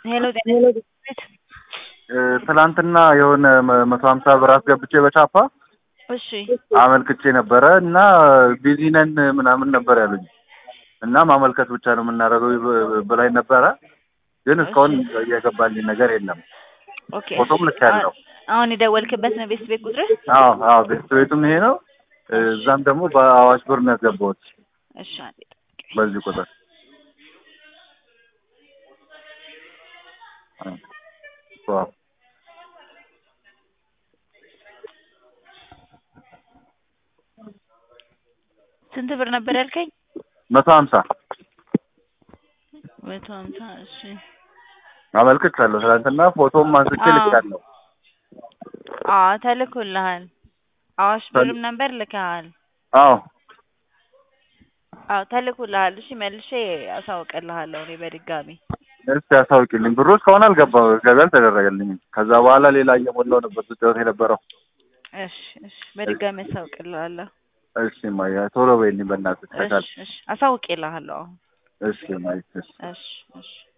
ሄሎ ጤና ቤት ትላንትና የሆነ መ- መቶ ሀምሳ ብር አስገብቼ በቻፓ እሺ አመልክቼ ነበረ እና ቢዚ ነን ምናምን ነበር ያሉኝ እና ማመልከት ብቻ ነው የምናደርገው ብ- ብላኝ ነበረ። ግን እስካሁን እየገባልኝ ነገር የለም። ኦኬ ፎቶም ልክ ያለው አሁን የደወልክበት ነው ቤት ቤት ቁጥር አዎ አዎ ቤት ቤቱም ይሄ ነው። እዛም ደግሞ በአዋሽ ብር ነው ያስገባሁት እሺ አንዴ ጠብቀኝ። በዚህ ቁጥር ዋው ስንት ብር ነበር ያልከኝ? መቶ ሀምሳ መቶ ሀምሳ እሺ አመልክቻለሁ። ትናንትና ፎቶም አንስቼ አዎ። ልኬያለሁ። አዎ ተልኮልሃል። አዋሽ ብርም ነበር ልከሃል። አዎ አዎ ተልኮልሃል። እሺ መልሼ አሳውቅልሃለሁ እኔ በድጋሚ እስቲ ያሳውቂልኝ። ብሩ እስካሁን አልገባም፣ ገቢ አልተደረገልኝም። ከዛ በኋላ ሌላ እየሞላው ነበር ስጫወት የነበረው። እሺ እሺ በድጋሚ አሳውቅልሃለሁ። እሺ ማያ ቶሎ በይልኝ በእናትሽ ከቻልሽ። እሺ እሺ አሳውቅልሃለሁ አሁን እሺ ማይ እሺ እሺ እሺ